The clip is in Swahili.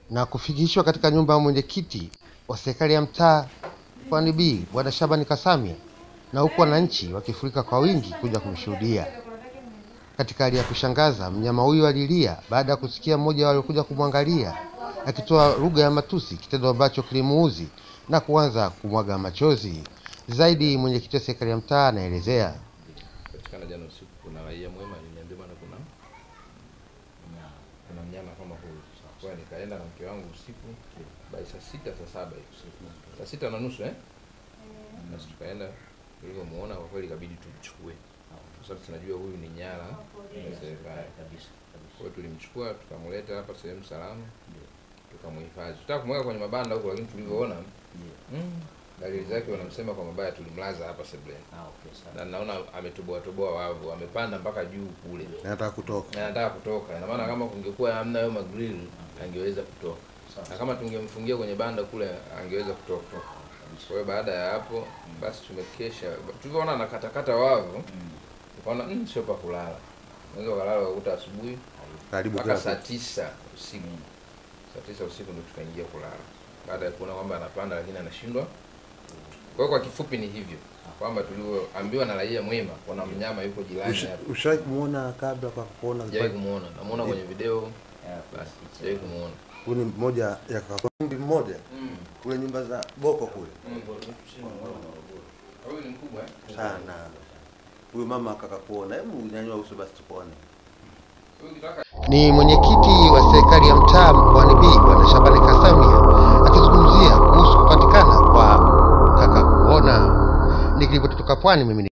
na kufikishwa katika nyumba ya mwenyekiti wa serikali ya mtaa Pwani B Bwana Shabani Kasamia, na huku wananchi wakifurika kwa wingi kuja kumshuhudia. Katika hali ya kushangaza, mnyama huyo alilia baada ya kusikia mmoja waliokuja kumwangalia akitoa lugha ya matusi, kitendo ambacho kilimuuzi na kuanza kumwaga machozi. Zaidi, mwenyekiti wa serikali ya mtaa anaelezea. Patikana jana usiku, kuna raia mwema aliniambia bwana, kuna kuna mnyama kama huyu. Kwa hiyo nikaenda na mke wangu usiku bai saa sita saa saba hivi usiku, saa sita na nusu eh, basi tukaenda. Tulivyomuona kwa kweli, ikabidi tumchukue kwa sababu tunajua huyu ni nyara wa serikali. Kwa hiyo tulimchukua tukamleta hapa sehemu salama, tukamhifadhi. Tutaka kumweka kwenye mabanda huko, lakini tulivyoona mm, dalili zake wanamsema kwa mabaya, tulimlaza hapa sebuleni na naona ametoboa toboa wavu, amepanda mpaka juu kule, Nataka kutoka. na anataka kutoka. Ina maana kama kungekuwa hamna hayo magrill angeweza kutoka, na kama tungemfungia kwenye banda kule angeweza kutoka. Kwa hiyo baada ya hapo basi tumekesha, tulivyoona anakatakata wavu tukaona mm, sio pa kulala, unaweza ukalala ukakuta asubuhi Karibu mpaka saa tisa usiku. Saa tisa usiku ndo tukaingia kulala, baada ya kuona kwamba anapanda lakini anashindwa. Kwa hiyo kwa kifupi ni hivyo kwamba tulivyoambiwa na raia mwema, kuna mnyama yuko jirani hapa. Ushawahi kumuona kabla kwa kuona? Sijawahi kumuona, namuona kwenye video basi, sijawahi kumuona. Huyu ni mmoja ya kakundi mmoja kule nyumba za Boko kule Huyu ni mkubwa eh? sana. Huyu mama akaka kuona, hebu nyanyua uso basi tukuone. Huyu kitaka Ni mwenyekiti wa serikali ya mtaa Pwani B Bwana Shabani Kasamia akizungumzia kuhusu kupatikana kwa kaka kuona. Nikiripoti kutoka Pwani, mimi ni